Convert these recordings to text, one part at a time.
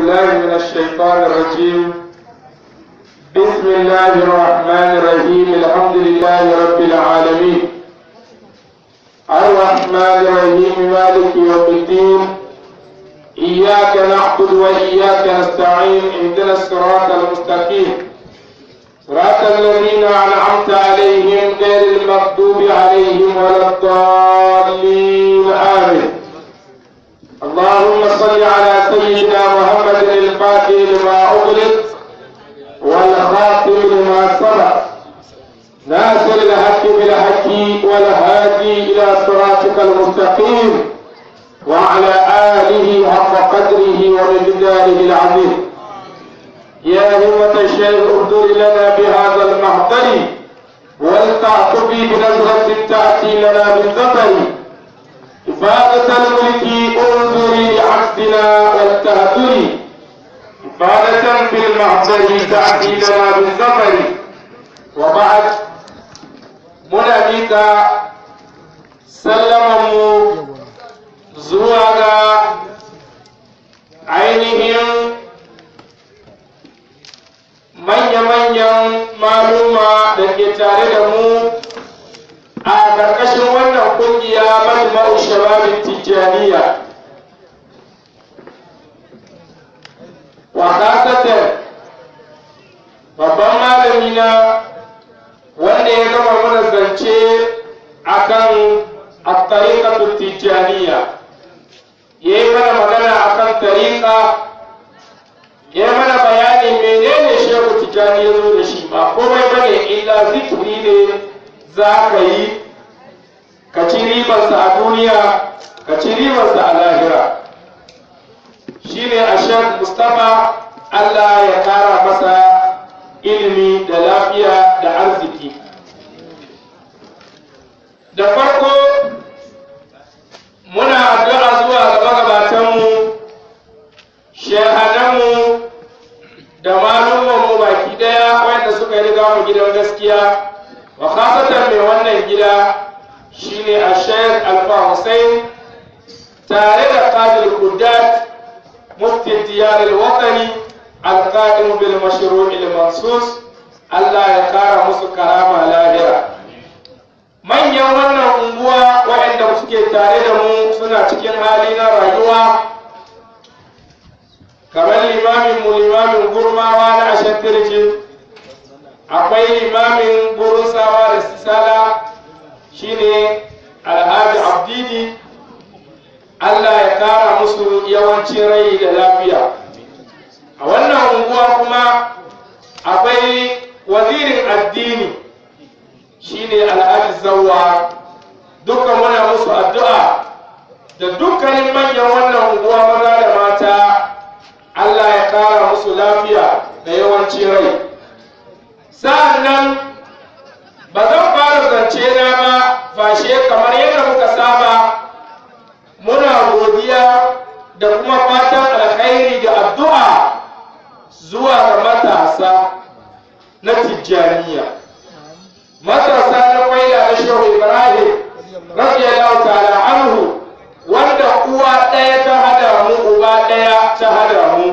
بالله من الشيطان الرجيم بسم الله الرحمن الرحيم الحمد لله رب العالمين الرحمن الرحيم مالك يوم الدين إياك نعبد وإياك نستعين اهدنا الصراط المستقيم صراط الذين أنعمت عليهم غير المغضوب عليهم ولا الضالين آمين اللهم صل على سيدنا محمد الفاتح لما أغلق والخاتم لما سبق ناصر الحق بالحق والهادي إلى صراطك المستقيم وعلى آله حق قدره ومقداره العظيم يا همة الشيخ اغدر لنا بهذا المحضر ولتعطفي بنظرة تأتي لنا بالظفر إفادة الملك انظري لعبدنا والتهدري إفادة في المحضر تأتي لنا بالظفر وبعد منى سلموا زواغا ainihin manya-manyan maluma da ke tare da mu a ƙarƙashin wannan ƙungiya majma'u shababin tijjaniya wakatatar babban malami na wanda ya gama mana zance akan at-tariqatu tijjaniya yayi mana magana akan tariqa ya mana bayani menene shehu tijjani ya zo da shi ba komai bane illa zikiri ne za ka yi ka ci ribarsa a duniya ka ci ribarsa a lahira shi ne a shek mustapha allah ya kara masa ilimi da lafiya da arziki da farko muna addu'a zuwa ga magabatanmu shehananmu da malumanmu baki daya wanda suka yi riga mu gidan gaskiya wa khasatan mai wannan gida shine a sheikh alfa hussein tare da qadir kudat mufti diyar al-watani al-qadim bil mashru' al-mansus Allah ya kara musu karama lahira manyan wannan unguwa waɗanda suke tare da mu suna cikin hali na rayuwa kamar limamin mu limamin gurmawa na ashantirjin akwai limamin burusawa da sisala shine alhaji abdini allah ya kara musu yawancin rai da lafiya a wannan unguwa kuma akwai wazirin addini shine alhaji zawwa dukkan muna musu addu'a da dukkanin manyan wannan unguwa maza da mata allah ya kara musu lafiya da yawancin rai sa'an nan ba zan fara zance na ba fashe kamar yadda muka saba muna godiya da kuma fatan alkhairi da addu'a zuwa ga matasa na tijjaniya matasa na kwaila na shehu ibrahim radiyallahu ta'ala anhu wanda uwa ɗaya ta hada mu uba ɗaya ta hada mu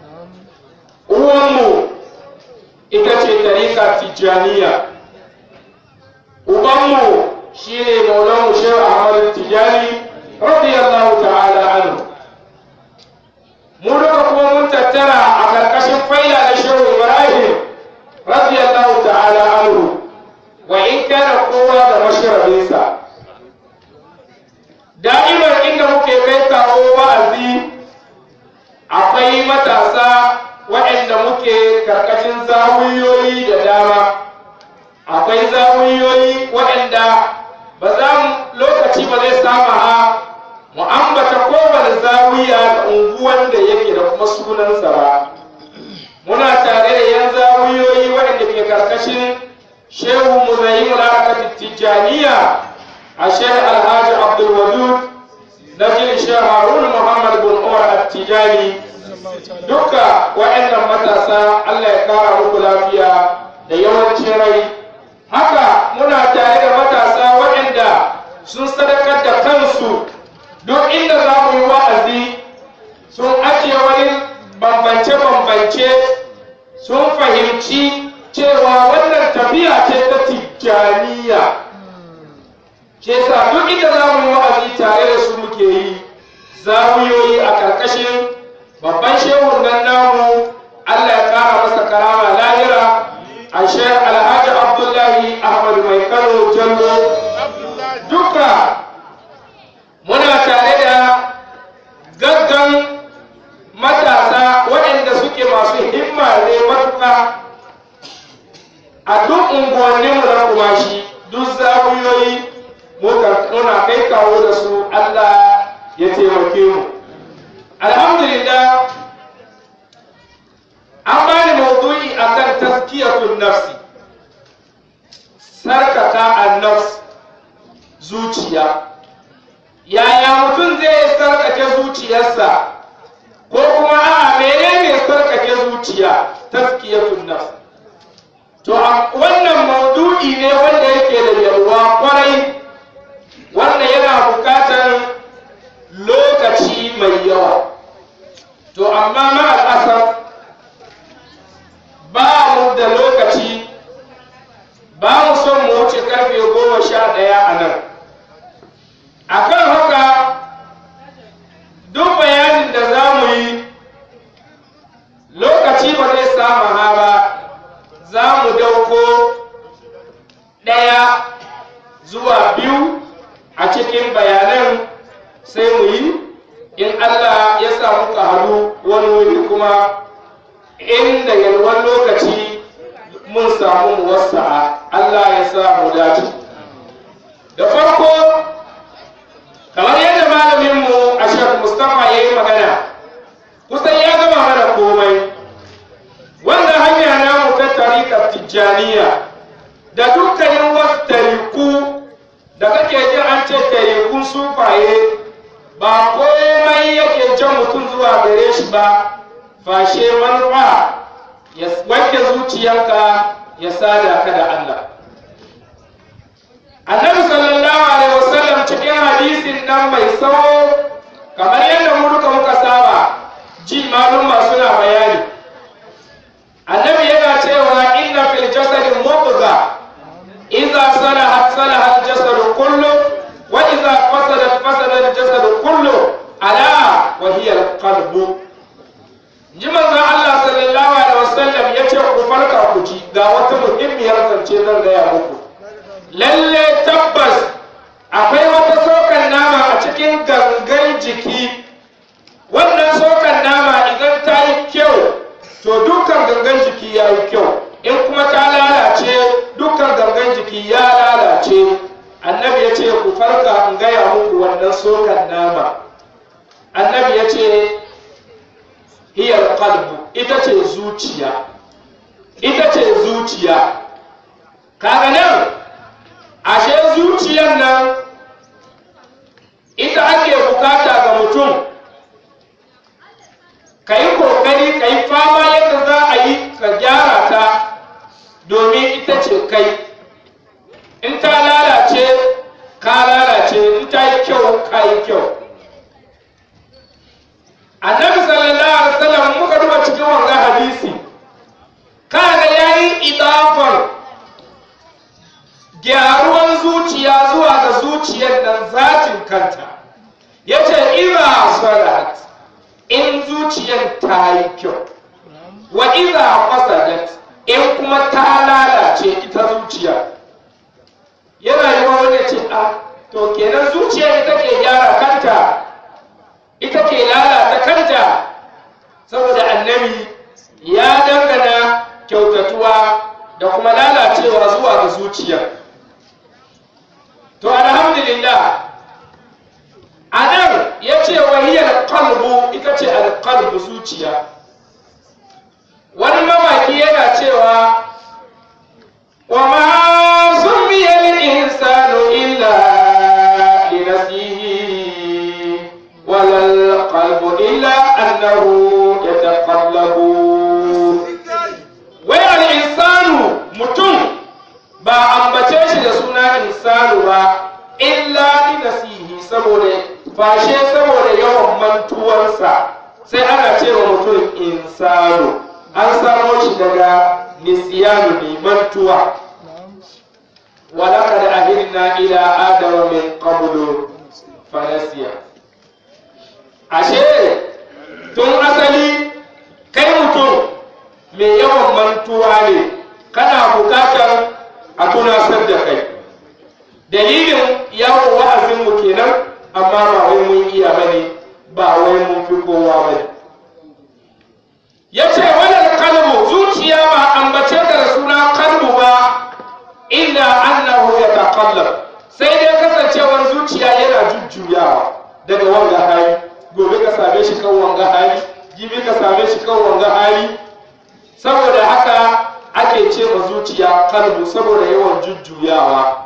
uwanmu ita ce tarika tijjaniya ubanmu shi ne maulanmu shehu ahmad tijjani radiyallahu ta'ala anhu mu duka kuma mun tattara a karkashin faila da shehu ibrahim radiyallahu ta'ala anhu wa in kana kowa da masharabinsa da'imar inda muke kai kawo wa'azi akwai matasa waɗanda muke karkashin zawiyoyi da dama akwai zawiyoyi waɗanda ba za mu lokaci ba zai sama ha mu ambata kowane zawiya da unguwan da yake da kuma sunansa ba muna tare da yan zawiyoyi waɗanda ke karkashin shehu muzayimu na tijjaniya a shehu alhaji abdulwadud na jin shehu harun muhammad bin umar at-tijani duka waɗannan matasa Allah ya kara muku lafiya da yawancin rai haka muna tare da matasa waɗanda sun sadakar da kansu duk inda za mu yi wa'azi sun ajiye wani bambance-bambance sun fahimci cewa wannan tafiya ce ta tijjaniya ke sa duk inda za mu yi wa'azi tare da su muke yi zawiyoyi a ƙarƙashin babban shehun nan namu Allah ya ƙara masa karama lahira a shehar alhaji abdullahi ahmad mai kano jallo duka muna tare da gaggan matasa waɗanda suke masu himma ne matuƙa a duk unguwanninmu na kumashi duk zawiyoyi muna kai kawo da su Allah ya taimake mu alhamdulillah an bani maudu'i akan taskiyatun nafsi sarkaka an-nafs zuciya yaya mutum zai sarkake zuciyarsa ko kuma a menene sarkake zuciya taskiyatun nafs to wannan maudu'i ne wanda yake da yalwa kwarai wanda yana bukatar lokaci mai yawa to amma ma al'asar ba mu da lokaci ba mu son mu wuce karfe goma sha ɗaya a nan a kan haka duk bayanin da za mu yi lokaci ba zai samu ha ba za mu dauko ɗaya zuwa biyu a cikin bayanan sai mu yi in Allah ya sa muka haɗu wani wuri kuma inda yalwan lokaci mun samu muwassa'a Allah ya sa mu dace da farko kamar yadda malaminmu a shek mustapha ya yi magana kusan ya gama mana komai wanda hanya namu ta tarikar tijjaniya da dukkanin wasu tariku da kake ji an ce tarikun sufaye ba komai yake jan mutum zuwa gare shi ba fashe manufa ya wanke zuciyarka ya sada ka da Allah annabi sallallahu alaihi wasallam cikin hadisin nan mai tsawo kamar yadda mu duka muka saba ji malumma suna bayani annabi yana cewa inna fil jasadi mubgha idza salahat salaha al jasad kullu wa idza fasadat fasada al jasad kullu ala wa hiya al qalbu ji manzon Allah sallallahu alaihi wasallam yace ku farka ku ji ga wata muhimmiyar zance zan gaya muku lalle tabbas akwai wata sokan nama a cikin gangan jiki wannan sokan nama idan ta yi kyau to dukkan gangan jiki ya yi kyau in kuma ta lalace dukkan gangan jiki ya lalace annabi ya ce ku farka in gaya muku wannan sokan nama annabi ya ce hiyar kalbu ita ce zuciya ita ce zuciya kaga nan ashe zuciyar nan ita ake bukata ga mutum ka yi kokari ka yi fama yadda za a yi ka gyara ta domin ita ce kai in ta lalace ka lalace in ta yi kyau ka yi kyau annabi sallallahu alaihi wasallam muka duba cikin wannan hadisi kaga yayi idafar gyaruwan zuciya zuwa ga zuciyar nan zatin kanta yace idza salat in zuciyar ta yi kyau wa idza fasadat in kuma ta lalace ita zuciya yana yi wa wani ce a to kenan zuciya ita ke gyara kanta ita ke lalata kanta saboda annabi ya dangana kyautatuwa da kuma lalacewa zuwa ga zuciya to alhamdulillah a nan ya ce wahiyar kalbu ita ce alkalbu zuciya wani mamaki yana cewa wa ma sumiyar insanu illa li nafsihi wala alqalbu illa annahu yataqallabu wai al-insanu mutum ba ambace shi da suna insanu ba illa li nafsihi saboda fashe saboda yawan mantuwarsa sai ana cewa mutum insanu an samo shi daga nisiyanu ne mantuwa ولقد أهلنا إلى آدم من قبل فنسي ashe tun asali kai mutum mai yawan mantuwa ne kana bukatar a tunasar da kai dalilin yawon wa'azinmu kenan amma ba wai mun iya bane ba wai mun fi kowa bane ya ce wannan kalmu zuciya ba ambace da suna kalmu ba illa annahu yataqallab sai dai kasancewar zuciya yana jujjuyawa daga wanga hali gobe ka same shi kan wanga hali jibi ka same shi kan wanga hali saboda haka ake ce ma zuciya kalbu saboda yawan jujjuyawa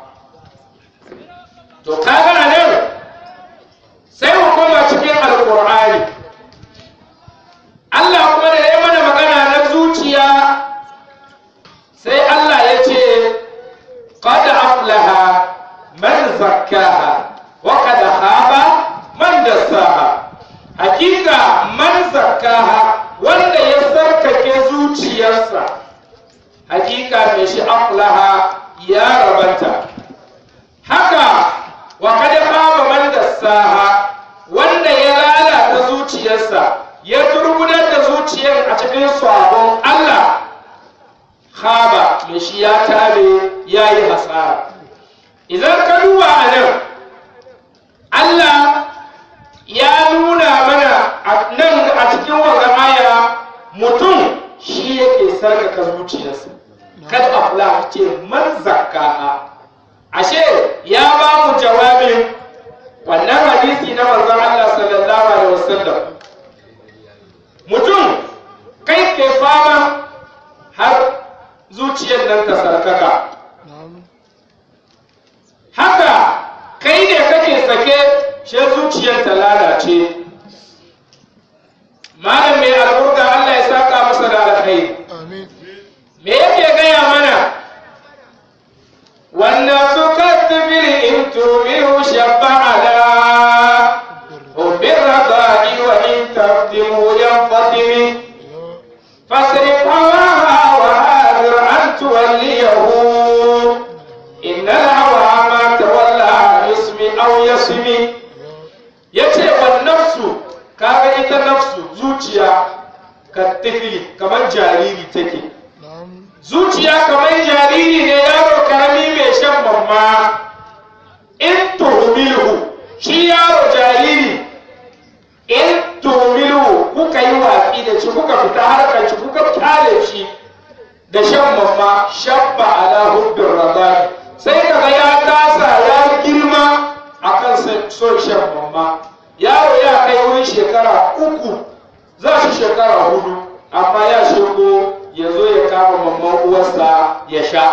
to kaga nan sai mu koma cikin alqur'ani Allah kuma da ya mana magana na zuciya sai Allah ya ce قد أفلح من زكاها وقد خاب من دساها حقيقة من زكاها wanda ya sarkake zuciyarsa hakika mai shi aflaha ya rabanta haka wa kada khaba man dassaha wanda ya lalata zuciyarsa ya turgunar da zuciyar a cikin sabon Allah khaba mai shi ya tare ya yi hasara idan ka duba a nan Allah ya nuna mana a nan a cikin wanga aya mutum shi yake sarkaka zuciyarsa kad afla ce man zakkaha ashe ya ba mu jawabin wannan hadisi na manzon Allah sallallahu alaihi wasallam mutum kai ke fama har zuciyar nan ta sarkaka haka kai ne kake sake shi zuciyar ta lalace malam mai alburda Allah ya saka masa da alkhairi me yake gaya mana wannan su kattabiri in tumihu shabba ala ubir radai wa in taftimu yanfatimi fasrif hawaha wa hadir an tuwalliyahu inna al-hawa ma tawalla ismi aw yasmi yace wan nafsu kaga ita nafsu zuciya ka tifili kamar jariri take zuciya kamar jariri ne yaro karami mai shan mamma in tuhmilu shi yaro jariri in tuhmilu kuka yi watsi da shi kuka fita harkar shi kuka kyale shi da shan mamma shabba ala hubbin radani sai kaga ya tasa ya girma akan son shan mamma yaro ya kai wurin shekara uku za shi shekara hudu amma ya shigo ya zo ya kama mamman uwarsa ya sha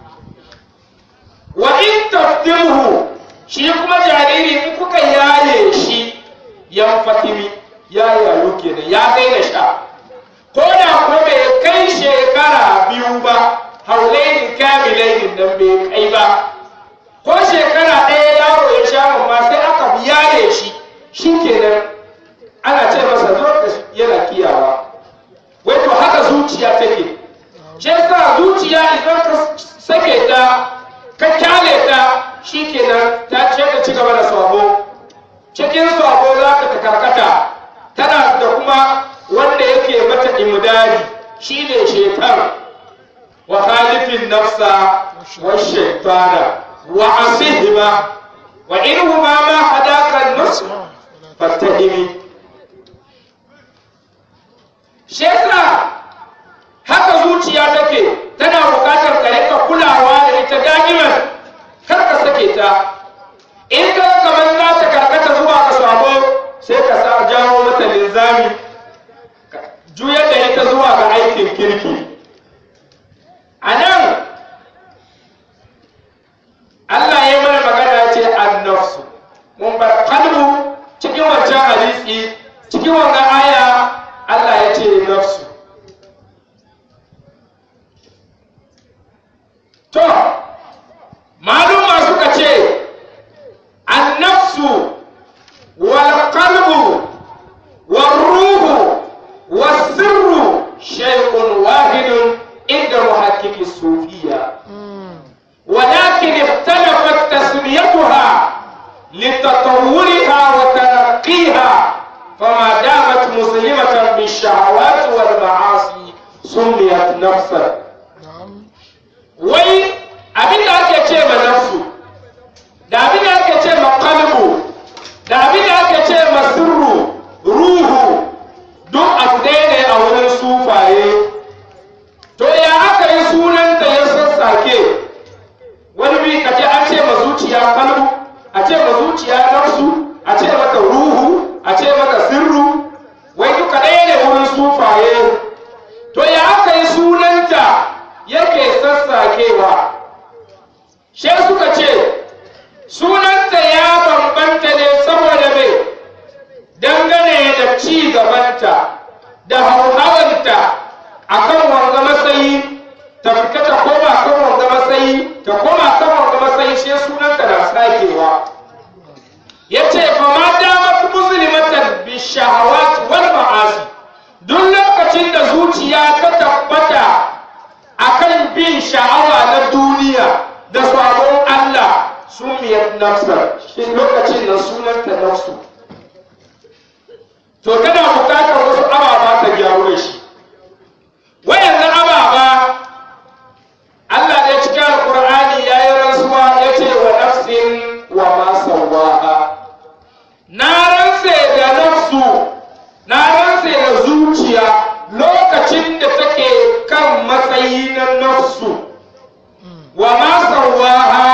wa in taftimhu shi kuma jariri in kuka yaye shi yan fatimi ya yayo kenan ya daina sha ko da kuma bai kai shekara biyu ba haulaini kamilainin nan bai kai ba ko shekara ɗaya yaro ya sha mamma sai aka yaye shi shi kenan ana ce masa zo da yana kiyawa wai to haka zuciya take shi yasa zuciya idan ka sake ta ka kyale ta shi kenan ta ce ta ci gaba da sabo cikin sabo za ka ta karkata tana da kuma wanda yake mata imdadi shine shaitan wa khalifin nafsa wa shaitana wa asihima wa inhuma ma hadaka an-nus fattahimi shi yasa haka zuciya take tana bukatar ka rika kulawa da ita da'iman kar ka sake ta in ka kamar za ta karkata zuwa ka sabo sai ka sa jawo mata linzami juyar da ita zuwa ga aikin kirki a nan Allah ya mana magana ce annafsu mun bar kalbu cikin wancan hadisi cikin wannan aya Allah ya ce nafsu to maluma suka ce annafsu wal qalbu wal ruhu شيء واحد عند محقق الصوفية ولكن اختلفت تسميتها لتطورها وترقيها فما دامت مسلمة بالشهوات والمعاصي سميت نفسا wai abin da ake ce ma nafsu da abin da ake ce ma kalbu da abin da ake ce ma sirru ruhu duk abu ɗaya ne a wurin sufaye to ya aka yi sunanta ya sassake wani bi ka ce an ce ma zuciya kalbu a ce ma zuciya nafsu a ce mata ruhu a ce mata sirru wai duka ɗaya ne wurin sufaye to ya aka yi sunanta yake sassakewa she suka ce sunanta ya bambanta ne saboda mai dangane da ci gabanta da hauhawanta a kan wanga matsayi ta fita ta koma kan wanga matsayi ta koma kan wanga matsayi she sunanta na sakewa ya ce fa ma damar musulmatan bi shahawat wal ma'asi duk lokacin da zuciya ta tabbata akan bin sha'awa na duniya da sabon Allah sun miyar nafsar shi lokacin da sunanta nafsu to tana bukatar wasu ababa ta gyaru da shi wayannan ababa Allah da ya cika alqur'ani ya yi rantsuwa ya ce wa nafsin wa ma sawaha na rantse da nafsu na rantse da zuciya lokacin da take kan matsayi na nafsu wa ma sawaha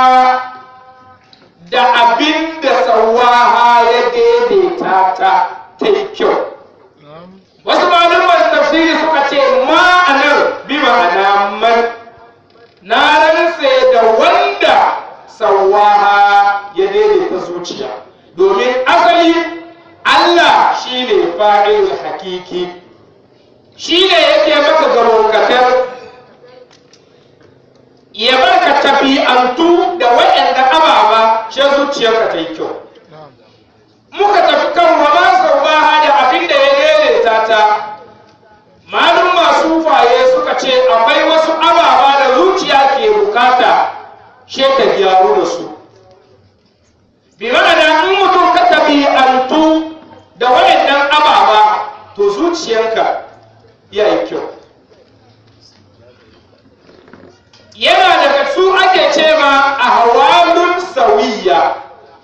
da abin da sawaha ya daidaita ta ta yi kyau wasu malaman tafsiri suka ce ma'anar bi ma'ana man na rantse da wanda sawaha ya daidaita zuciya domin asali Allah shine fa'il hakiki shi ne yake maka garokatar ya barka tafi'antu da waɗanda ababa shi zuciyarka ta yi kyau muka tafi kan wa ma saubaha da abin da ya daidaita ta malum masu faye suka ce akwai wasu ababa da zuciya ke bukata she ta gyaru da su bi ma'ana in mutum ka tafi'antu da waɗannan ababa to zuciyarka ya yi kyau yana daga su ake ce ma a hawalun sauyiya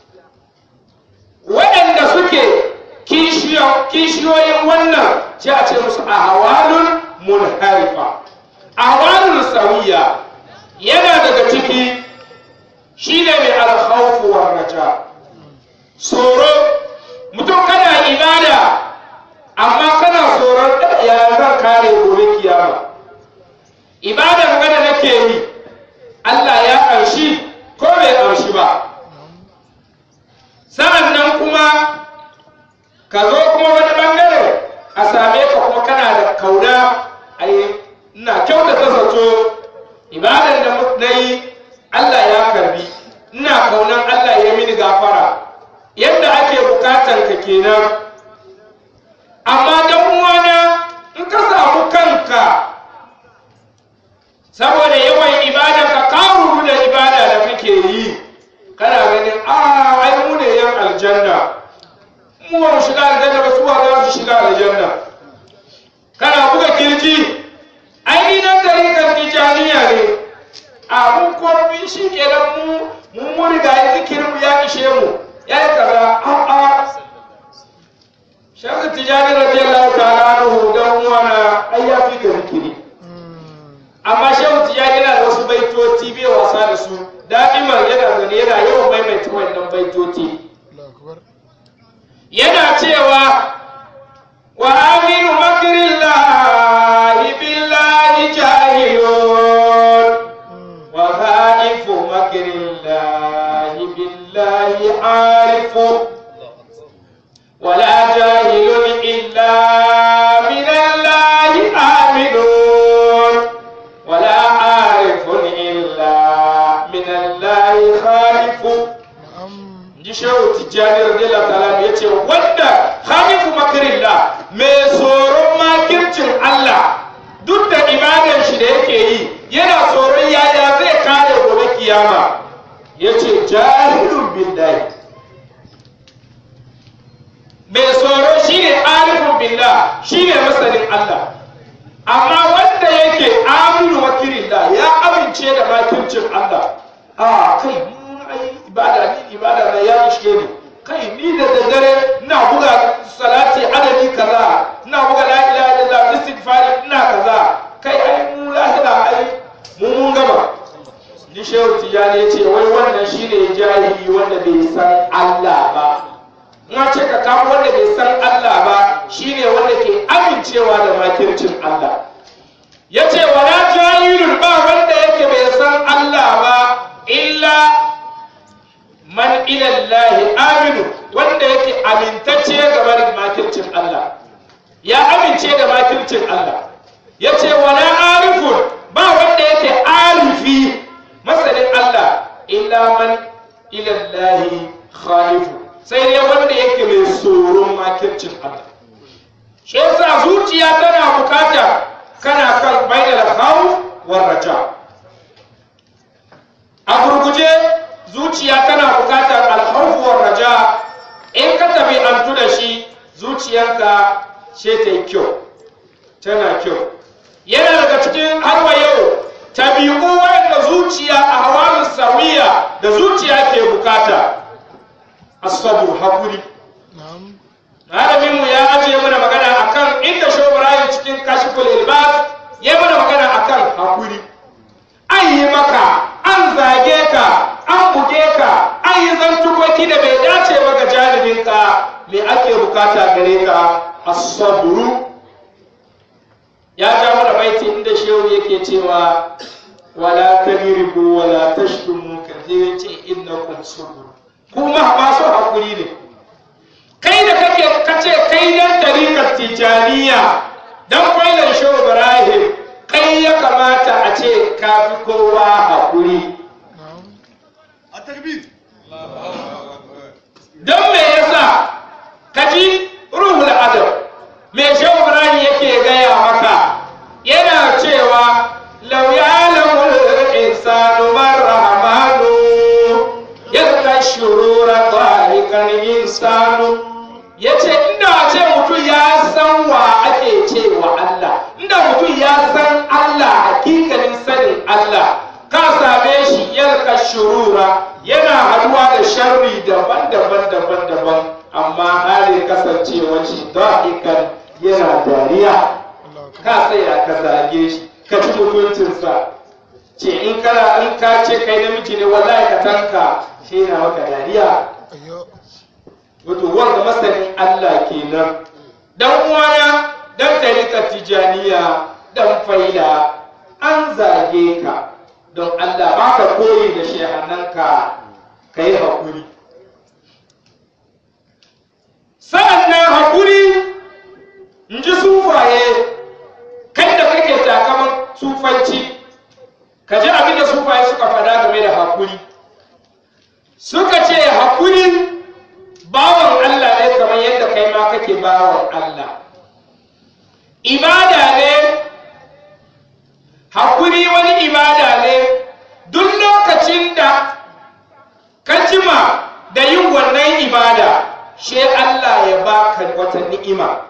waɗanda suke kishiyoyin wannan ce a ce musu a hawalun munharifa a hawalun sauyiya yana daga ciki shi ne mai alhaufu wa raja tsoro mutum kana ibada amma kana tsoron ya zan kare gobe kiyama ibadar gada nake yi Allah ya ƙarshi ko bai ƙarshi ba sa'an nan kuma ka zo kuma wani bangare a same ka kuma kana da kauna ai ina kyautata zato ibadar da na yi Allah ya karbi ina kaunan Allah ya mini gafara yadda ake bukatan ka kenan amma dan uwana in ka samu kanka saboda yawan ibada ka karu da ibada da kake yi kana ganin a ai mu ne yan aljanna mu ba mu shiga aljanna ba su za su shiga aljanna kana buga kirji ai ni nan gari kan tijaniya ne a mun komi shi kenan mu mun mun riga ya zikirin mu ya ishe mu ya yi kaza a a shakka tijani radiyallahu ta'ala anhu dan uwana ai ya fi ga zikiri amma shehu tijani yana da wasu baitoci bai wasa da su da'iman yana zane yana yawan maimaita wannan baitoci yana cewa wa aminu makrillahi billahi jahilun wa khaifu makrillahi billahi arifu ولا جاهل إلا من الله آمنون ولا عارف إلا من الله خالف ji shehu tijjani radiyallahu ta'ala ya ce wanda khalifu makirillah mai tsoron makircin Allah duk da ibadan shi da yake yi yana tsoron yaya zai kare gobe kiyama yace jahilun billahi mai tsoro shine arifun billah shine masanin Allah amma wanda yake aminu wakirillah ya amince da makircin Allah a kai mun ai ibada ni ibada na ya ishe ni kai ni da daddare ina buga salati adadi kaza ina buga la ilaha illallah istighfar ina kaza kai ai mu lahira ai mu mun gama ni shehu tijani ya ce wai wannan shine jahili wanda bai san Allah ba in ce ka kawo wanda bai san Allah ba shine wanda ke amincewa da makircin Allah ya ce wala jahilun ba wanda yake bai san Allah ba illa man ilallahi aminu wanda yake amintacce game da makircin Allah ya amince da makircin Allah ya ce wala arifun ba wanda yake arifi masanin Allah illa man ilallahi khalifu sai dai wanda yake mai tsoron makircin Allah shi yasa zuciya tana bukata kana kan bainal khawf war raja a gurguje zuciya tana bukatar alkhawf war raja in ka tabi antu da shi zuciyanka ce ta yi kyau tana kyau yana daga cikin harwa yau tabi'u wanda zuciya a hawalin sawiya da zuciya ke bukata asabu hakuri malamin mu ya ajiye mana magana akan inda shobrayin cikin kashiful ilbas ya mana magana akan hakuri an yi maka an zage ka an buge ka an yi zantukoki da bai dace ba ga janibinka me ake bukata gare ka asaburu ya ja mana baiti inda shehu yake cewa wala kadiribu wala tashdumu kaje ce innakum sabur kuma masu hakuri ne kai da kake kace kai dan tarikar tijaniya dan kwailan shehu ibrahim kai ya kamata a ce ka fi kowa hakuri don me yasa kaji ruhul adab me shehu ibrahim yake gaya maka yana cewa law ya'lamu al-insanu man rahmanu yadda shurura dhalikan insanu yace inda ce mutum ya san wa ake cewa Allah inda mutum ya san Allah hakikanin sanin Allah ka same shi yalka shurura yana haduwa da sharri daban-daban daban-daban amma halin kasancewa shi da'ikan yana dariya ka tsaya ka zage shi ka ci mutuncinsa ce in kana in ka ce kai namiji ne wallahi ka tanka shi yana maka dariya wato wanda masanin Allah kenan dan uwana dan tarika tijaniya dan faila an zage ka don Allah baka koyi da shehannanka ka yi hakuri sa'annan hakuri in ji sufaye kai da kake takaman sufanci ka ji abin da sufaye suka faɗa game da hakuri suka ce hakuri bawan Allah ne kamar yadda kai ma kake bawan Allah ibada ne hakuri wani ibada ne duk lokacin da ka jima da yin wannan ibada she Allah ya baka wata ni'ima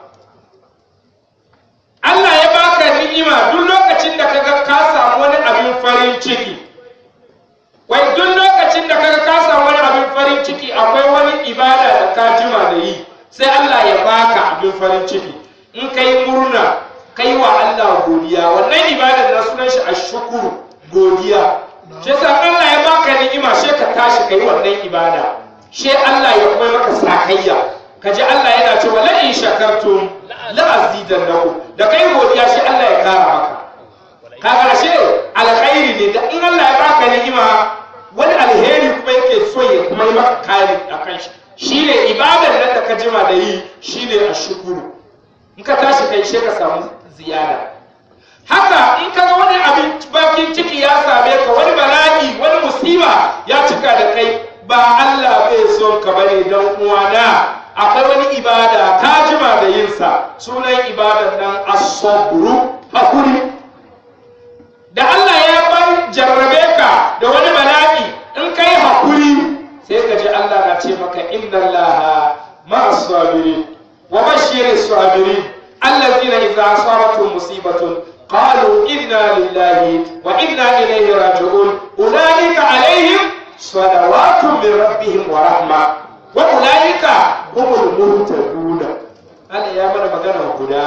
Allah ya baka ni'ima duk lokacin da kaga ka samu wani abin farin ciki wai duk lokacin da kaga ka samu wani abin farin ciki akwai wani ibada da ka jima da yi sai Allah ya baka abin farin ciki in kai murna kai wa Allah godiya wannan ibadar na sunan shi ashkuru godiya shi sa Allah ya baka ni'ima sai ka tashi kai wannan ibada she Allah ya kuma maka sakayya ka ji Allah yana cewa la in shakartum la azidannakum da kai godiya shi Allah ya kara maka kaga she alkhairi ne da in Allah ya baka ni'ima wani alheri kuma yake so ya kuma yi maka kari akan shi shine ibadar nan da ka jima da yi shine ashkuru in ka tashi kai she ka samu ziyada haka in ka ga wani abin bakin ciki ya same ka wani bala'i wani musiba ya cika da kai ba Allah bai son ka bane dan uwana akwai wani ibada ka jima da yin sa sunan ibadan nan as-sabru hakuri da Allah ya ban jarrabe ka da wani bala'i in kai hakuri sai ka ji Allah na ce maka inna Allah ma'as sabirin wa bashiris sabirin allazina idza asabatuhum musibatun qalu inna lillahi wa inna ilayhi raji'un ulaika alaihim salawatun min rabbihim wa rahma wa ulaika humul muhtadun Allah ya mana magana guda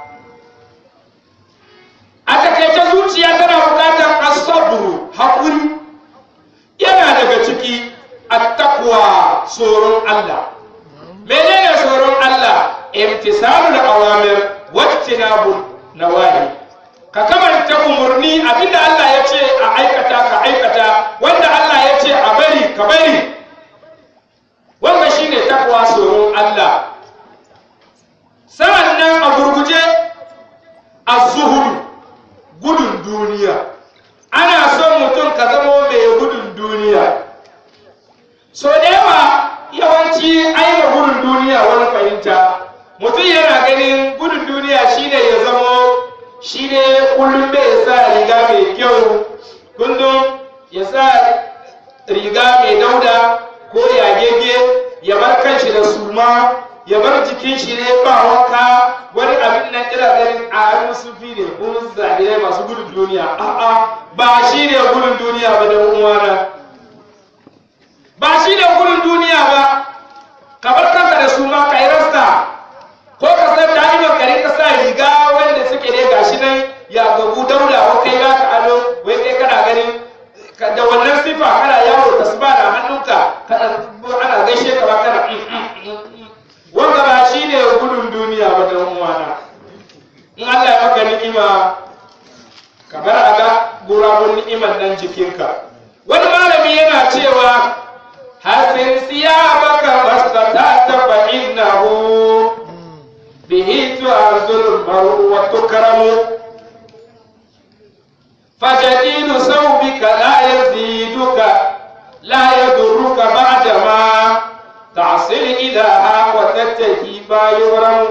a takaice zuciya tana bukatar asabru haƙuri yana daga ciki attaqwa tsoron Allah menene tsoron Allah imtisalul awamir wajtinabu nawahi ka kamanta umurni abinda Allah ya ce a aikata ka aikata wanda Allah ya ce a bari ka bari wannan shine takwa tsoron Allah sa'an nan a gurguje az-zuhud gudun duniya ana son mutum ka zamo mai gudun duniya so da yawa yawanci aima gudun duniya wani fahimta mutum yana ganin gudun duniya shine ya zamo shine kullum bai sa riga mai kyau kullum ya sa riga mai dauda ko yagege ya bar kanshi da suma ya bar jikin shi ne ba wanka wani abin nan ira ganin a hannun sufi ne kuma zaɓe masu gudun duniya a'a ba shi ne gudun duniya ba da uwana ba shi ne gudun duniya ba ka bar kanka da su ma ka yi rasta ko ka san da'iman ka rinka sa riga wanda suke ne gashi nan ya gabu dauda ko kai ba ka ado wai kai kana ganin da wannan sifa kana yawo tasba da hannunka kana ana gaishe ka ba kana wanda ba shi ne gudun duniya ba da uwana in Allah ya maka ni'ima ka bar a ga gurabun ni'iman nan jikinka wani malami yana cewa hasin siyabaka mastata'ta fa innahu bihi tu'azzul maru wa tukramu فجديد ثوبك لا يزيدك لا يضرك بعدما تعصي الإله وتتهي ما يغرم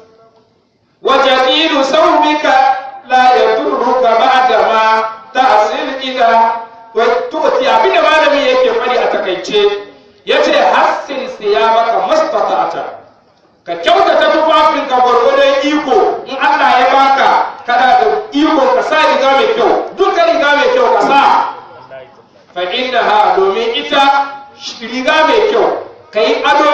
وجديد ثوبك لا يضرك بعدما تعصي الإله وتؤتي أبين ما لم يكن فلي أتكيتشي yace hassin siyabaka mastata'ata ka kyautata tufafinka gwargwadon iko in Allah ya baka kana da iko ka sa riga mai kyau duka riga mai kyau ka sa fa innaha domin ita riga mai kyau ka yi ado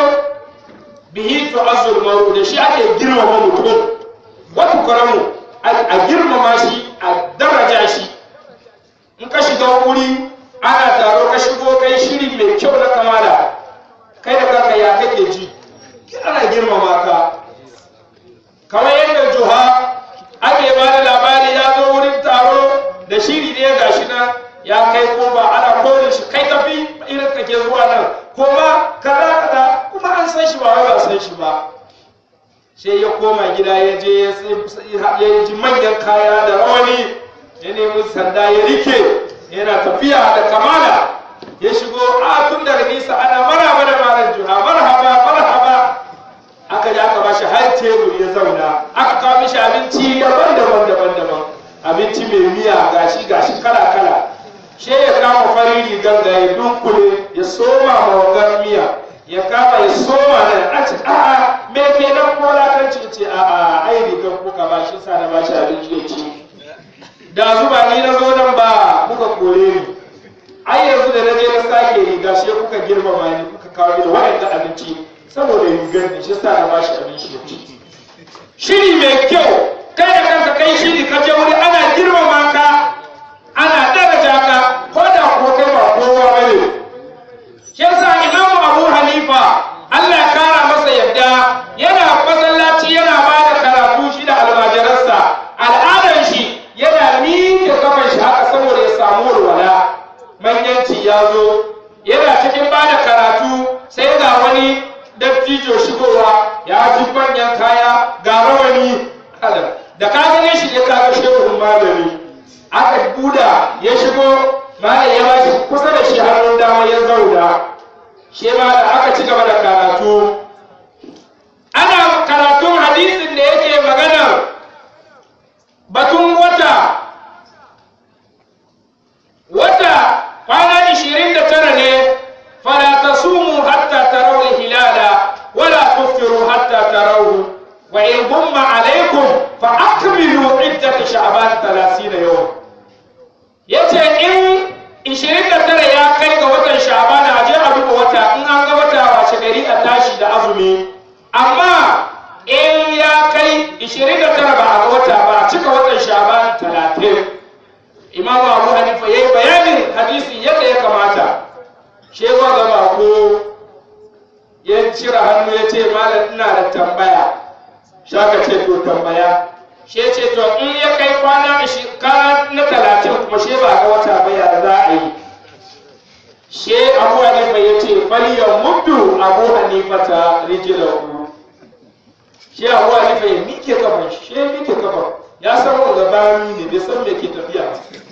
bihi to azul maru da shi ake girmama mutum wata karamu a girmama shi a daraja shi in ka shiga wuri ana taro ka shigo kai shiri mai kyau na kamala kai da kanka ya kake ji ana girmama ka kamar yadda juha ake ba da labari ya zo wurin taro da shiri ne ga shi nan ya kai ko ba ana kore shi kai tafi irin kake zuwa nan kuma kaza kaza kuma an san shi ba wai ba san shi ba sai ya koma gida ya je ya ji manyan kaya da rawani ya nemi sanda ya rike yana tafiya da kamala ya shigo a tun daga nisa ana maraba da malam juha marhaba marhaba aka ji aka bashi har tebur ya zauna aka kawo mishi abinci daban-daban daban-daban abinci mai miya gashi gashi kala kala she ya kama farin rigar da ya dunkule ya soma ma wangar miya ya kama ya soma nan a ce a'a me ke nan ko lakanci ce a'a ai rigar kuka ba shi sa na bashi abinci ya ci da zuba ni na zo nan ba kuka kore ni ai yanzu da na je na sake riga shi kuka girmama ni kuka kawo ni wa'anda abinci saboda rigar ne shi sa na bashi abinci ya ci shiri mai kyau kai da kanka kai shiri ka je wuri ana girmama ka ana daraja ka ko da ko kai ba kowa bane shi yasa imamu abu hanifa Allah ya kara masa yadda yana masallaci yana ba da karatu shi da almajiransa al'adar shi yana miƙe kafan shi haka saboda ya samu walwala manyanci ya zo yana cikin ba da karatu sai ga wani dattijo shigowa ya ji manyan kaya ga rawani da ka gane shi ne ka ga shehun malami aka buda ya shigo malam ya bashi kusa da shi hannun dama ya zauna shi ma da aka ci gaba da karatu ana karatun hadisin da yake magana batun sha'ban 30 yau yace in 29 ya kai ga watan sha'ban a je a duba wata in an ga wata wace gari a tashi da azumi amma in ya kai 29 ba a ga wata ba a cika watan sha'ban 30 imam abu hanifa yayi bayanin hadisi yadda ya kamata shewa gaba ko ya cire hannu ya ce malam ina da tambaya shaka ce to tambaya she ce to in ya kai kwana kwana na talatin kuma she ba ga wata ba ya za a yi she abu hanifa ya ce faliyan muddu abu hanifa ta rijilahu she abu hanifa ya mike kafan shi she mike kafan ya san wanda bayani ne bai san me ke tafiya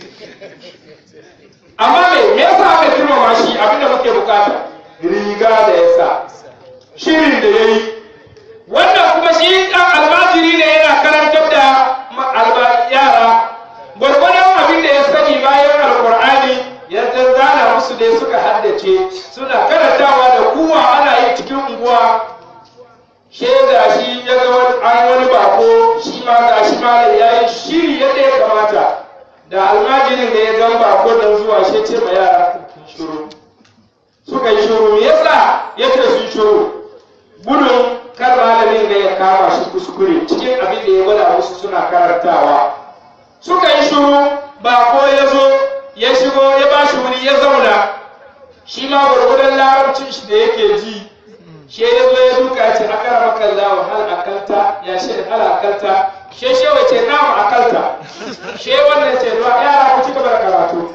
amma me me yasa aka girmama shi abinda muke bukata riga da yasa shirin da yayi wannan kuma shi dan almajiri ne yana karantar da yara gwargwadon abin da ya sani bayan alkur'ani yadda zana musu ne suka haddace suna karantawa da kuwa ana yi cikin unguwa shaida shi ya ga an wani bako shi ma ga shi ma ya yi shiri yadda ya kamata da almajirin da ya gan bako don zuwa shi ce ma yara shuru suka yi shuru me yasa ya ce sun shuru gudun kar malamin da ya kama shi kuskure cikin abin da ya gwada musu suna karantawa suka yi shuru bako ya zo ya shigo ya ba shi wuri ya zauna shi ma gwargwadon larabcin shi da yake ji shi ya zo ya duka ce akara makalla wa hal akalta ya shi hal akalta she she wace na mu akalta she wannan ce ruwa yara ku cika bar karatu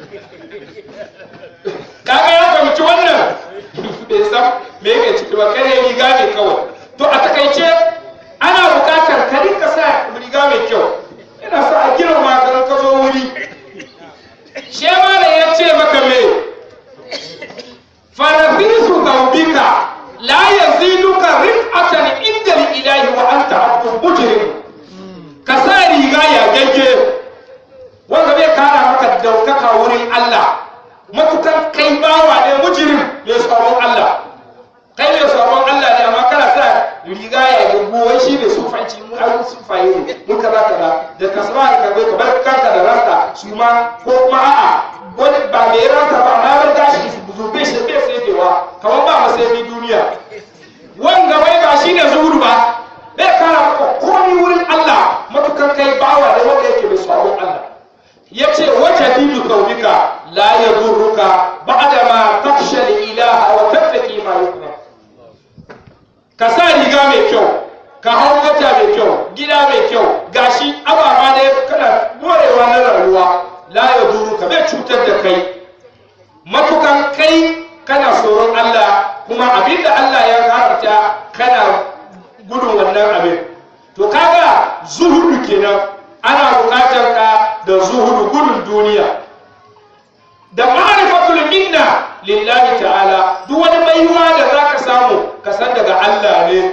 kaga ya fahimci wannan bai san me yake ciki ba kare riga ne kawai to a takaice ana bukatar ka rinka sa riga mai kyau ina sa a girma ka ka zo wuri she malam ya ce maka me farafisu gaubika la yaziduka rif'atan inda ilahi wa anta abdul mujrim ka sa riga ya gagge wanda bai kara maka daukaka wurin Allah matukan kai bawa ne mujirim mai tsoron Allah kai mai tsoron Allah ne amma kana sa riga ya gaggo wai shi ne sufanci mu an sufaye ne mun kaza kaza da kasba ka bai ka bar kanka da rasta su ma ko kuma a'a wani ba mai rasta ba amma bar gashi zube shi bai sai kamar ba masai duniya wanga bai ba shine zuhudu ba bai kara maka komai wurin Allah matukan kai bawa da wanda yake mai tsoron Allah yace wata didu kaunika la yadurruka ba'da ma takhsha ilaha wa tattaqi ma yukra ka sa riga mai kyau ka hau mota mai kyau gida mai kyau gashi ababa ne kana morewa na rayuwa la yadurruka bai cutar da kai matukan kai kana tsoron Allah kuma abinda Allah ya haramta kana gudun wannan abin to kaga zuhudu kenan ana bukatar ka da zuhudu gudun duniya da ma'rifatul minna lillahi ta'ala duk wani baiwa da zaka samu ka san daga Allah ne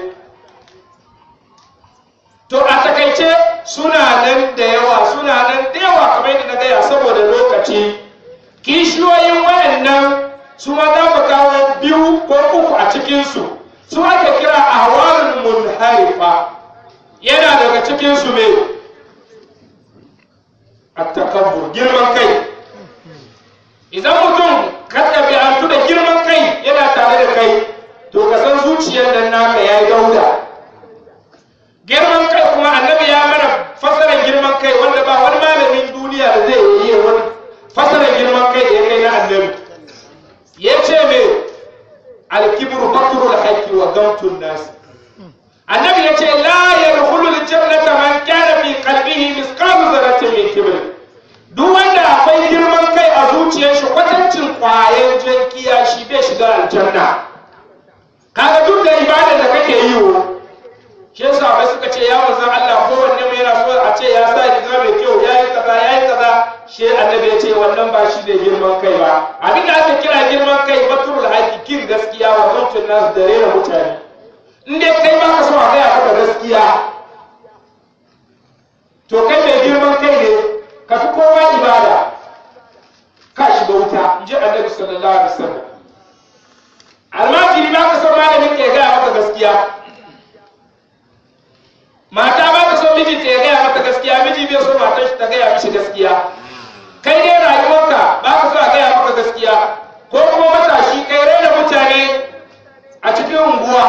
to a takaice suna nan da yawa suna nan da yawa kamar yadda na gaya saboda lokaci kishiyoyin wayannan su ma za mu kawo biyu ko uku a cikinsu su ake kira ahwalul munharifa yana daga cikinsu me at-takabbur girman kai idan mutum ka ɗabi'antu da girman kai yana tare da kai to ka san zuciyar nan naka ya yi dauda girman kai kuma annabi ya mana fasarar girman kai wanda ba wani malamin duniya da zai yi wani fasarar girman kai da ya kai na annabi ya ce me alkibru batrul haqqi wa gamtun nas annabi ya ce la yadkhulu aljannata man kana fi qalbihi misqalu dharratin min kibr duk wanda akwai girman kai a zuciyar shi kwatancin kwayan jankiya shi bai shiga aljanna kaga duk da ibada da kake yi wo shi yasa bai suka ce ya manzon Allah kowanne mai yana so a ce ya sa riga mai kyau yayi kaza yayi kaza shi annabi ya ce wannan ba shi ne girman kai ba abin da aka kira girman kai baturul hakikin gaskiya wa mutum nasu da rena mutane in dai kai ba ka so a gaya maka gaskiya to kai mai girman kai ne ka fi kowa ibada ka shiga wuta in ji annabi sallallahu alaihi wasallam almajiri ba ka so malamin ke gaya maka gaskiya mata ba ta so mijinta ya gaya mata gaskiya miji miji bai so matar shi ta gaya mishi gaskiya kai dai rayuwarka ba ka so a gaya maka gaskiya ko kuma matashi kai raina mutane a cikin unguwa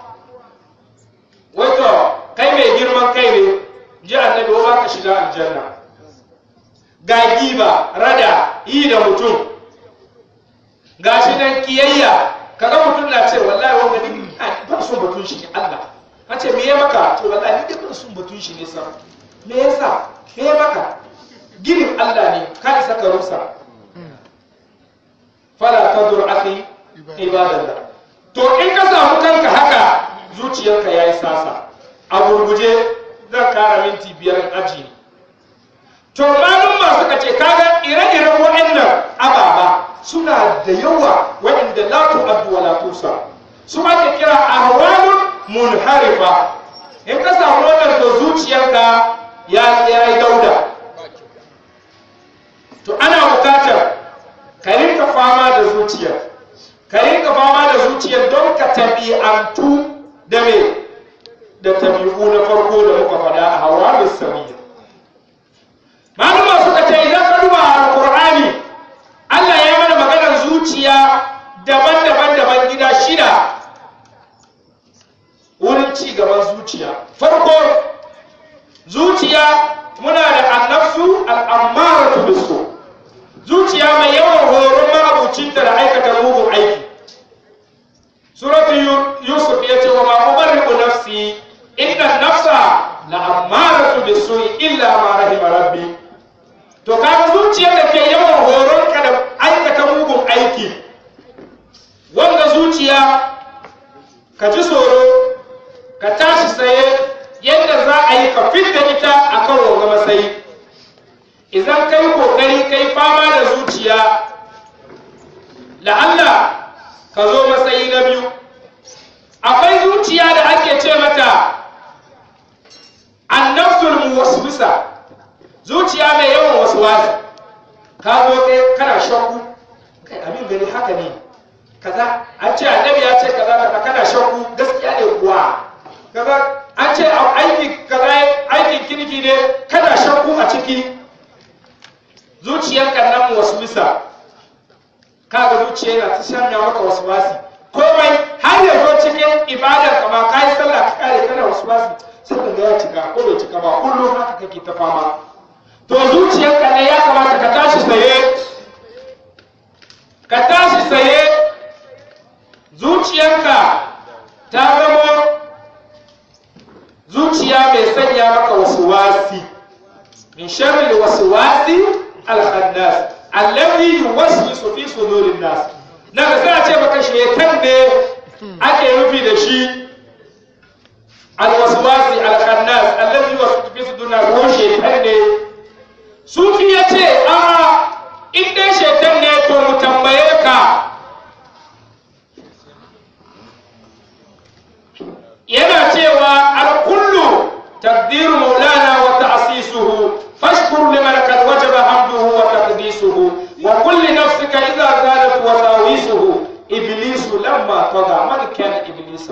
wato kai mai girman kai ne ji annabi ba ka shiga aljanna ga giba rada yi da mutum ga shi nan kiyayya kaga mutum na ce wallahi wanda ni ban son batun shi ne Allah a ce me ya maka to wallahi ni dai ban son batun shi ne sa me yasa me ya maka ginin Allah ne ka isa ka rusa fala tadur akhi ibadallah to in ka samu kanka haka zuciyarka yayi sasa a gurguje zan kara minti biyar aji to malum masu kace kaga ire-iren waɗannan ababa suna da yawa waɗanda la tu'addu wa la tusa su ake kira ahwalun munharifa in ka samu wannan to zuciyarka ya yi dauda to ana bukatar ka rinka fama da zuciyar ka rinka fama da zuciyar don ka tabi'antu da me da tabi'u na farko da muka faɗa a hawa da samiyya malama suka ce idan ka duba alqur'ani Allah ya yi mana maganar zuciya daban-daban daban gida shida wurin ci gaban zuciya farko zuciya muna da annafsu al'ammaratu bisu zuciya mai yawan horon ma'abucinta da aikata mugun aiki suratu yusuf ya ce wa ma ubarri'u nafsi inna nafsa la ammaratu bisu illa ma rahima rabbi to kaga zuciyar da ke yawan horon ka da aikata mugun aiki wanda zuciya ka ji tsoro ka tashi tsaye yadda za a yi ka fidda ita a kan wanga matsayi idan kai kokari kai fama da zuciya la'alla ka zo matsayi na biyu akwai zuciya da ake ce mata annafsul muwaswisa zuciya mai yawan waswasi ka zo kai kana shakku kai abin gani haka ne kaza an ce annabi ya ce kaza kaza kana shakku gaskiya ne kuwa kaza an ce aiki kaza aikin kirki ne kana shakku a ciki zuciyarka nan waswisa kaga zuciya yana ta shanya maka waswasi komai har ya zo cikin ibadar ka ba kai sallah ka kare kana waswasi sai ka ga ya cika ko bai cika ba kullum haka kake ta fama to zuciyarka ne ya kamata ka tashi tsaye ka tashi tsaye zuciyarka ta zama zuciya mai sanya maka wasu wasi min sharri wasu wasi alhannas allazi yuwaswisu fi sudurin nas na ga sai a ce maka shetan ne ake nufi da shi alwaswasi alhannas allazi yuwaswisu fi sudurin nas ko shetan ne sufi ya ce a in dai shetan ne to mu tambaye ka yana cewa alkullu taqdiru maulana wa ta'sisuhu fashkur liman kad wajaba hamduhu wa taqdisuhu wa kulli nafsika idha zalat wasawisuhu iblisu lamma taga man kana iblisa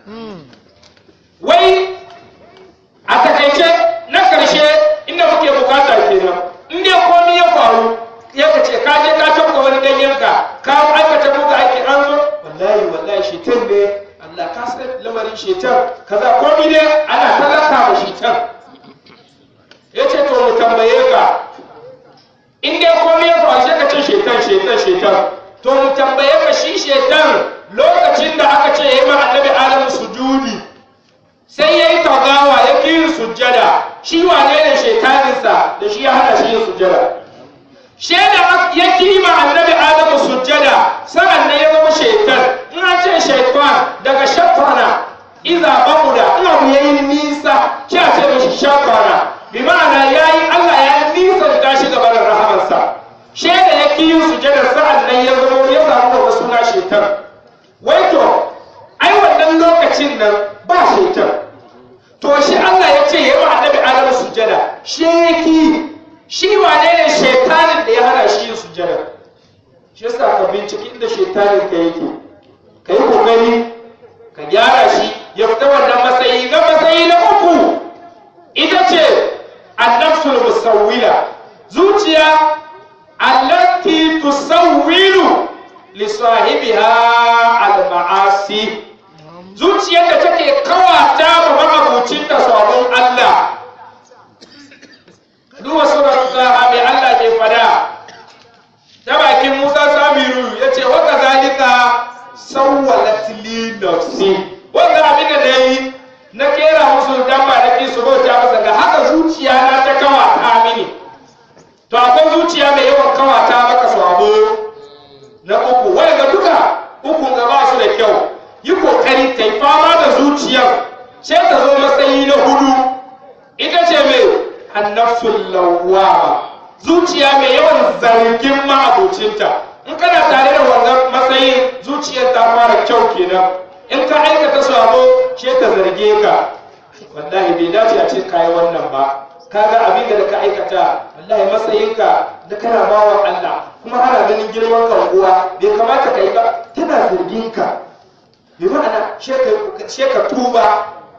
wai a takaice na karshe inda muke bukata kenan in dai komai ya faru ya ka ce ka je ka tabba wani danyenka ka aikata muka ake an zo wallahi wallahi shetan ne Allah ka san lamarin shetan kaza komai ne ana talaka ma shetan yace to mu tambaye ka in dai komai ya faru sai ka ce shetan shetan shetan to mu tambaye ka shi shetan lokacin da aka ce yayi ma annabi Adam sujudi sai yayi tagawa ya ki sujjada shi wane ne shetaninsa da shi ya hana shi yin sujjada shaida ya kima annabi adamu sujjada sa'an nan ya zama shaitan in an ce shaitan daga shafana iza babuda in abu yayi nisa shi a ce mishi shafana bi ma'ana yayi Allah ya nisa da shi gaban rahamarsa shaida ya ki yin sujjada sa'an nan ya zama ya samu wata suna shaitan wai to ai wannan lokacin nan ba shaitan to shi Allah ya ce yayi wa annabi adamu sujjada sheki shi wane ne shaitanin da ya hana shi yin sujjada shi yasa ka binciki inda shaitanin ka yake ka yi kokari ka gyara shi ya fita wannan matsayi na matsayi na uku ita ce annafsul musawwila zuciya allati tusawwilu li sahibiha al ma'asi zuciyar da take kawata ma ma'abucin da sabon Allah duba suratul taha mai Allah ke fada ta bakin Musa Samiru yace wa kazalika sawwalat li nafsi wanda abin da nayi na kera musu dan ba da su bauta masa ga haka zuciya na ta kawata mini to akwai zuciya mai yawan kawata maka sabo na uku wanda duka uku ga ba su da kyau yi kokari kai fama da zuciyar sai ta zo matsayi na hudu ita ce mai annafsul lawwama zuciya mai yawan zargin ma'abocinta in kana tare da wannan matsayin zuciyar ta fara kyau kenan in ka aikata sabo ce ta zarge ka wallahi bai dace a ce kayi wannan ba kaga abin da ka aikata wallahi matsayinka da kana bawan Allah kuma ana ganin girman ka uwa bai kamata ka yi ba tana zargin ka bi ma'ana she ka tuba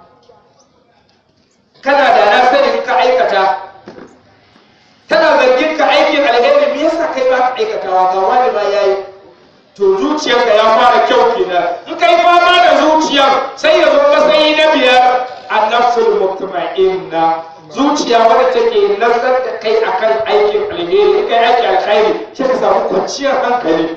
kana da na sani ka aikata tana zargin ka aikin alheri me yasa kai ba ka aikatawa ga wani ma yayi to zuciyarka ya fara kyau kenan in kai fama da zuciyar sai ya zo matsayi na biyar annafsul mutma'inna zuciya wadda take nazar da kai akan aikin alheri in kai aiki alkhairi sai ka samu kwanciyar hankali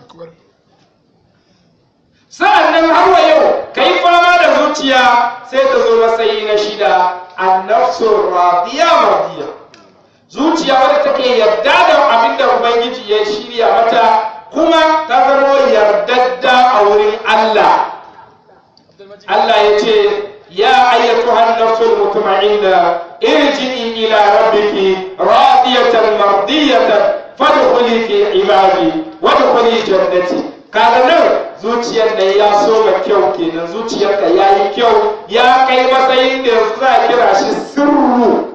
sa'an nan har wa yau ka yi fama da zuciya sai ta zo matsayi na shida annafsul radiya mardiya zuciya wadda take yarda da abin da ubangiji ya shirya mata kuma ta zama yardadda a wurin Allah Allah ya ce ya ayyatuhan nafsul mutma'inna irji'i ila rabbiki radiyatan mardiyatan fadkhuli fi ibadi wadkhuli jannati kaga nan zuciyar da ya so ma kyau kenan zuciyarka ya yi kyau ya kai matsayin da yanzu za a kira shi sirru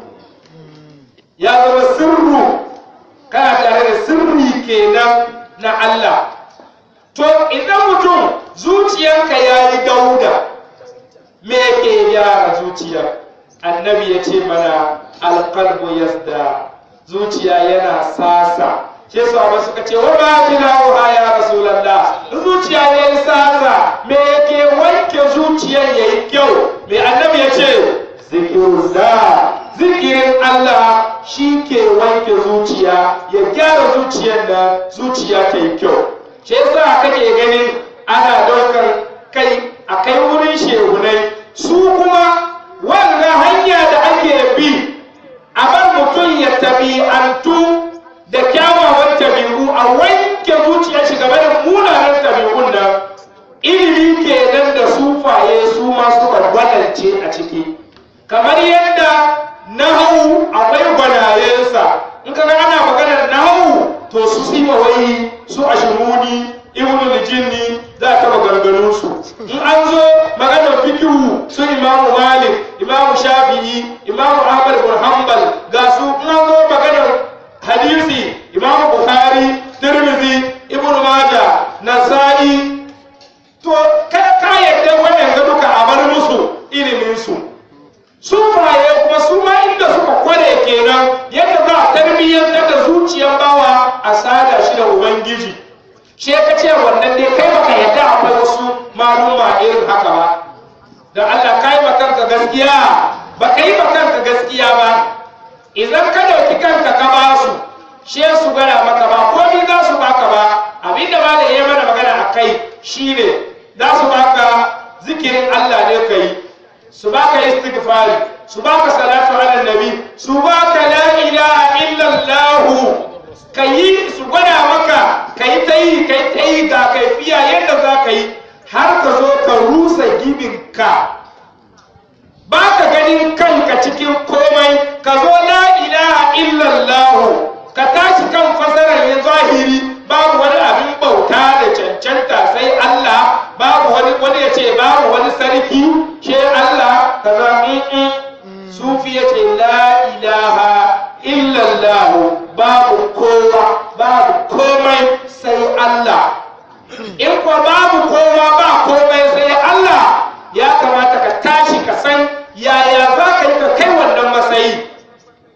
ya zama sirru kana tare da sirri kenan na Allah to idan mutum zuciyarka ya yi dauda me ke gyara zuciya annabi ya ce mana alqalbu yasda zuciya yana sasa ke su abu suka ce wa ba tilawa ya rasulallah zuciya ya yi sasa me yake wanke zuciyar ya yi kyau me annabi ya ce zikirullah zikirin Allah shi ke wanke zuciya ya gyara zuciyar da zuciya ta yi kyau shi yasa kake ganin ana daukar kai a kai wurin shehunai su kuma wannan hanya da ake bi a bar mutum ya tabi'antu da kyawawan tabi'u a wanke zuciya shi game da munanan tabi'un nan ilimi kenan da sufaye su ma suka gwanance a ciki kamar yadda nahawu akwai gwanayensa in ka ana maganar nahawu to su siwa wai su ashimuni ibnu jinni za ta maganganun su in an zo maganar fikihu su imamu malik imamu shafi'i imamu ahmad bin hanbal ga su in an zo maganar hadisi imamu bukhari tirmidhi ibnu majah nasa'i to kada ka yadda wannan ga duka a bar musu ilimin su sufaye kuma su ma inda suka kware kenan yadda za a tarbiyyantar da zuciyar bawa a sada shi da ubangiji she ka ce wannan dai kai baka yadda akwai wasu maluma irin haka ba da Allah kai ma kanka gaskiya baka yi ma kanka gaskiya ba idan ka dauki kanka ka ba su she su gara maka ba komai za su baka ba abinda ba da ya mana magana a kai shine za su baka zikirin Allah ne kai su baka istighfari su baka salatu ala nabi su baka la ilaha illallah kayi su gwada maka kai ta yi kai ta yi ga kaifiya yadda za ka yi har ka zo ka rusa gibinka ba ka ganin kanka cikin komai ka zo la ilaha illallah ka tashi kan fasarar ya zahiri babu wani abin bauta da cancanta sai Allah babu wani wani ya ce babu wani sarki ke Allah kaza in sufi ya ce la ilaha illallah babu kowa babu komai sai Allah in ko babu kowa ba komai sai Allah ya kamata ka tashi ka san yaya za ka yi ka kai wannan matsayi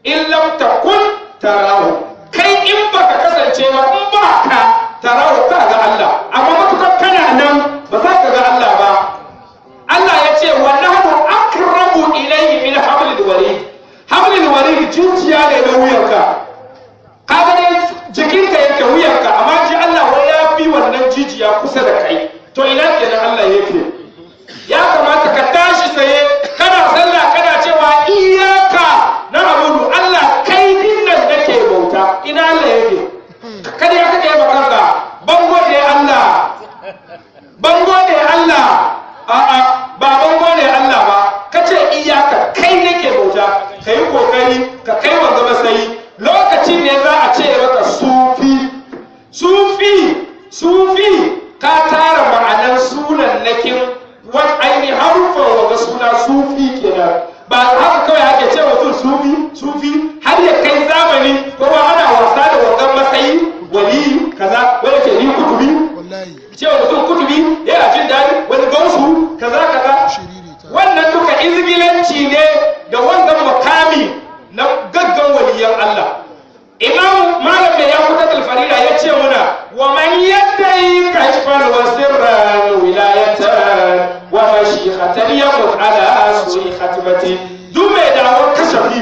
in lam takun tarahu kai in baka kasance ba in ba ka tarahu ka ga Allah amma matukar kana nan ba za ka ga Allah ba Allah ya ce wa nahnu akrabu ilayhi min hablil warid hablil warid jijiya ne na wuyanka ka ga dai jikinka yake wuyanka amma ji Allah wai ya fi wannan jijiya kusa da kai to ina kenan Allah yake ya kamata ka tashi tsaye kana sallah kana cewa iyaka na abudu Allah kai dinnan nake bauta ina Allah yake kada ya kake makanka bango ne Allah bango ne Allah a'a ba bango ne Allah ba kace iyaka kai nake bauta kai kokari ka kai wanga masayi lokacin ne za a ce maka sufi sufi sufi ka tara ma'anar sunan nakin wani ainihin harufan wanga suna sufi kenan ba haka kawai ake ce mutum sufi sufi har ya kai zamani kuma ana wasa da wangan matsayi wali kaza wani ke ni kutubi wallahi cewa mutum kutubi yana jin daɗi wani gausu kaza kaza shiriri ta wannan duka izgilanci ne da wannan makami na gaggan waliyan Allah imam malam da ya kuta alfarida ya ce muna wa man yaddai kashfan wa sirran wilayatan wa mashihatan yamut ala su'i khatmati duk mai da'awar kashafi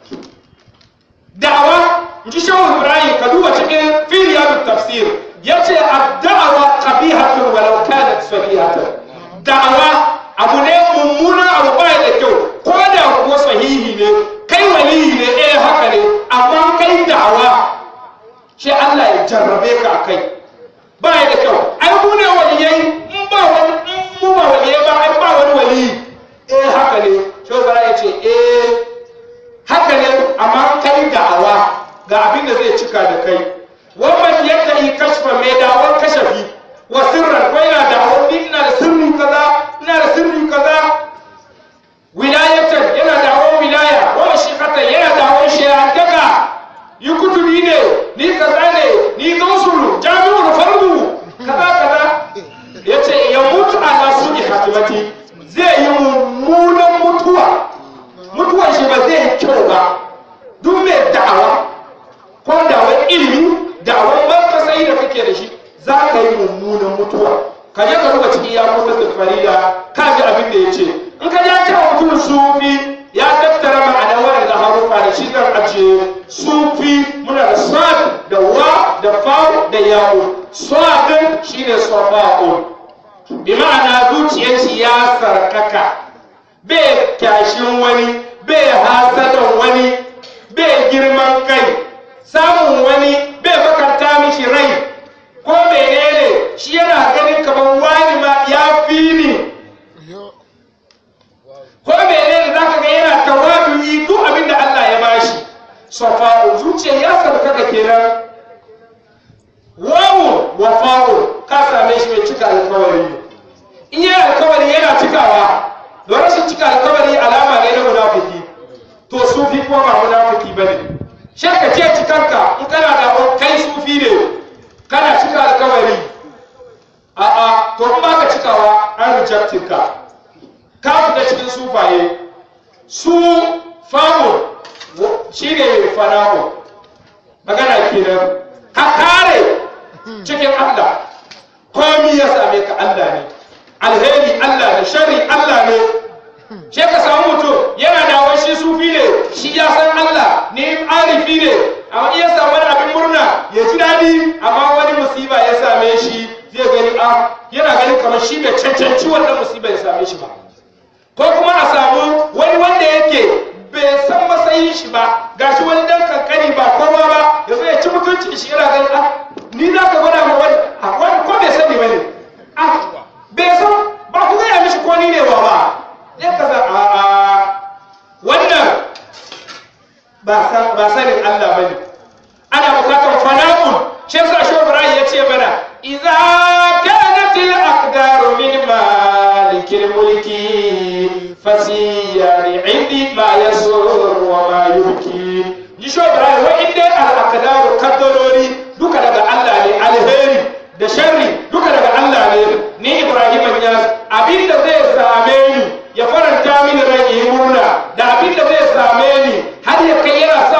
da'awa ji shehu ibrahim ka duba cikin firiyatu tafsir yace ad-da'wa qabihatun walau kanat sahihatan da'awa abu ne mummuna abu ba da kyau ko da kuwa sahihi ne kai waliyi ne eh haka ne amma kai da'awa shi Allah ya jarrabe ka akai ba da kyau ai mu ne waliyai in ba wani in mu ba waliyai ba ai ba wani waliyi eh haka ne shehu ibrahim ya ce eh haka ne amma kai da'awa ga abin da zai cika da kai wannan yadda yi kashfa mai da'awar kashafi wa sirran ko yana da'awar ni ina da sirri kaza ina da sirri kaza wilayatan yana da'awar wilaya wa shikatan yana da'awar shayantaka yi kutubi ne ni kaza ne ni gausulu jami'ul fardu kaza kaza yace ya mutu ala su'i hatimati zai yi mummunan mutuwa mutuwar shi ba zai yi kyau ba duk mai da'awa ko da'awar ilimi da'awar markasai da kake da shi za ka yi mummunan mutuwa ka je ka duba cikin ya kusa da farida ka ji abin da ya ce in ka ja cewa mutum sufi ya tattara ma'anar wani da harufa da shi zan ajiye sufi muna da sad da wa da fa da yawo sadin shine safa'un bi ma'ana zuciyar shi ya sarkaka bai kyashin wani bai hasadan wani bai girman kai samun wani bai bakanta mishi rai ko menene shi yana ganin kamar wani ma ya fi ni yo ko menene zaka ga yana tawadu'i duk abin da Allah ya bashi safa'u zuciya ya sarkaka kenan wawu wafa'u ka same shi mai cika alkawari in yi alkawari yana cikawa don rashin cika alkawari alama ne na munafiki to sufi kuma ba munafiki bane shi ka ce cikanka in kana da kai sufi ne kana cika alkawari a'a to in ba ka cikawa an rejectin ka ka fita cikin sufaye su famu shi ne fanamu magana kenan ka kare cikin Allah komi ya same ka Allah ne alheri Allah ne shari Allah ne shi ka samu mutum yana da wani shi sufi ne shi ya san Allah ne arifi ne amma iya samu wani abin murna ya ji daɗi amma wani musiba ya same shi zai gani a yana ganin kamar shi bai cancanci wannan musiba ya same shi ba ko kuma a samu wani wanda yake bai san matsayin shi ba gashi wani dan kankani ba kowa ba ya zo ya ci mutunci shi yana ganin a ni za ka gwada ma wani a wani ko bai sani bane a bai san ba ku gaya mishi ko ni ne wa ba ya kaza a a wannan ba san ba sanin Allah bane ana bukatar fana'un shi yasa shi Ibrahim ya ce mana idza kanat al aqdaru min malik al mulki fasiyani indi ma yasur wa ma yubki ni shi Ibrahim wa inda al aqdaru kaddarori duka daga Allah ne alheri da sharri duka daga Allah ne ni Ibrahim ya abinda zai same ni ya faranta mini rai yi murna da abinda zai same ni har ya kai yana sa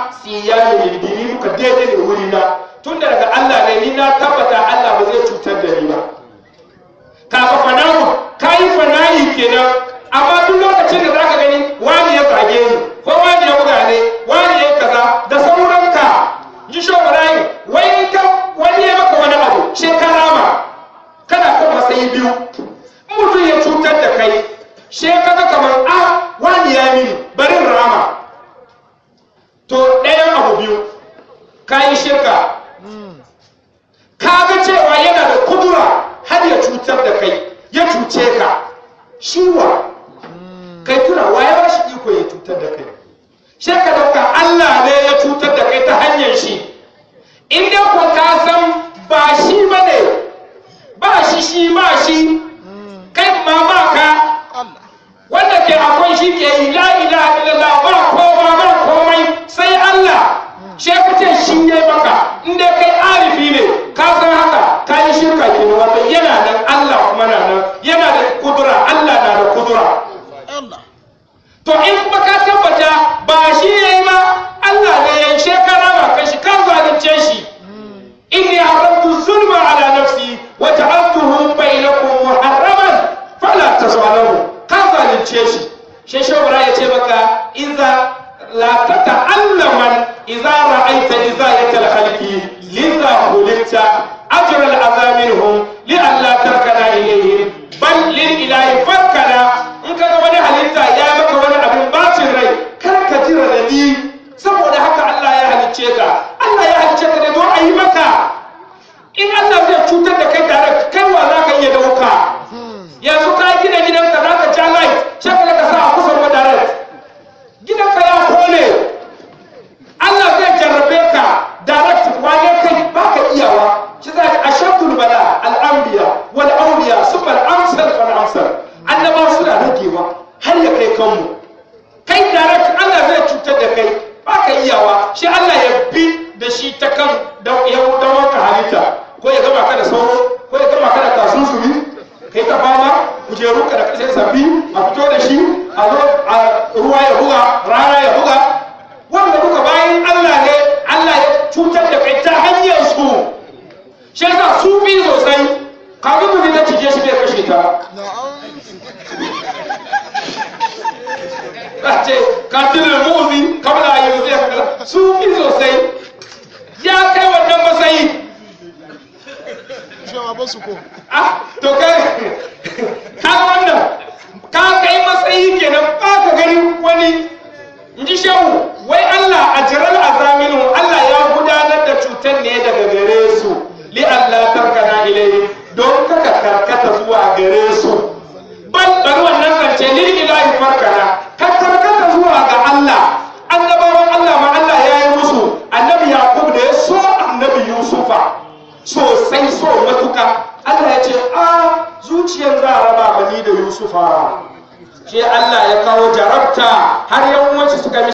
siya ne ni duka daidai ne wuri na tun da daga Allah ne ni na tabbata Allah ba zai cutar da ni ba kaga fanamu kayi fanayi kenan amma duk lokacin da zaka gani wani ya zage ni ko wani ya buga ne wani ya kaza da sauranka ji shobarai wai ka wani ya maka wani abu shekara ma kana kan matsayi biyu mutum ya cutar da kai shekara kamar a wani ya mini barin rama to ɗayan abu biyu ka yi shirka ka ga cewa yana da kudura har ya cutar da kai ya cuce ka shiwa kai tuna wa ya bashi iko ya cutar da kai sai ka dauka Allah ne ya cutar da kai ta hanyar shi in dai ko ka san ba shi bane ba shi shi ba shi kai ma ba ka wanda ke akwai shi ke yi la ilaha illallah ba kowa ba komai sai Allah sai ka ce shi ya maka in dai kai arifi ne ka san haka ka yi shirka ke wanda yana nan Allah kuma na nan yana da kudura Allah na da kudura to in kuma ka tabbata ba shi ya yi ba Allah ne ya yi shekara ba kai shi kan zalunce shi inni haramtu zulma ala nafsi wa ja'altuhu bainakum muharraman fala tazalamu kan zalunce shi shi shawara ya ce maka idza la tata'allaman idza ra'aita izayata al-khalqi lidha khuliqta ajra al-adha minhum li an la tarkana ilayhim bal lil ilahi farkana in kaga wani halitta ya maka wani abin bacin rai kar ka ji radadi saboda haka Allah ya halicce ka Allah ya halicce ka ne don a yi maka in Allah zai cutar da kai tare kai wa za ka iya dauka yanzu ka gina gidanka za ka ja light sai ka sa a kusa da direct gidanka ya kone Allah zai jarrabe ka direct wane kai baka iyawa shi za ka ashadul bala al-anbiya wal awliya summa al-amsal fal amsal annabawa suna ragewa har ya kai kanmu kai direct Allah zai cutar da kai baka iyawa shi Allah ya bi da shi ta kan da ya wanka halitta ko ya gama ka da sauro ko ya gama ka da kasunsumi kai ta fama kujeru ka da kashe sabbi a fito da shi a zo a ruwa ya buga rana ya buga wanda duka bayan Allah ne Allah ya cutar da kai ta hanyar su shi yasa su bi sosai kafin mu ta cije shi bai kashe ta ce katilin mu'zi kabla a yanzu ya kada su fi sosai ya kai wannan matsayi cewa ba su ko ah to kai ka wannan ka kai matsayi kenan ba ka gani wani in ji shehu wai Allah a jiral azaminu Allah ya gudanar da cutar ne daga gare su li Allah tarkana ilai don kaka karkata zuwa gare su bal bari wannan zance lil ilahi farkana ka karkata zuwa ga Allah annabawan Allah ma Allah ya yi musu annabi Yaqub da ya so annabi Yusufa sosai so matuka Allah ya ce a zuciyar za a raba mani da Yusufa sai Allah ya kawo jarabta har yawanci suka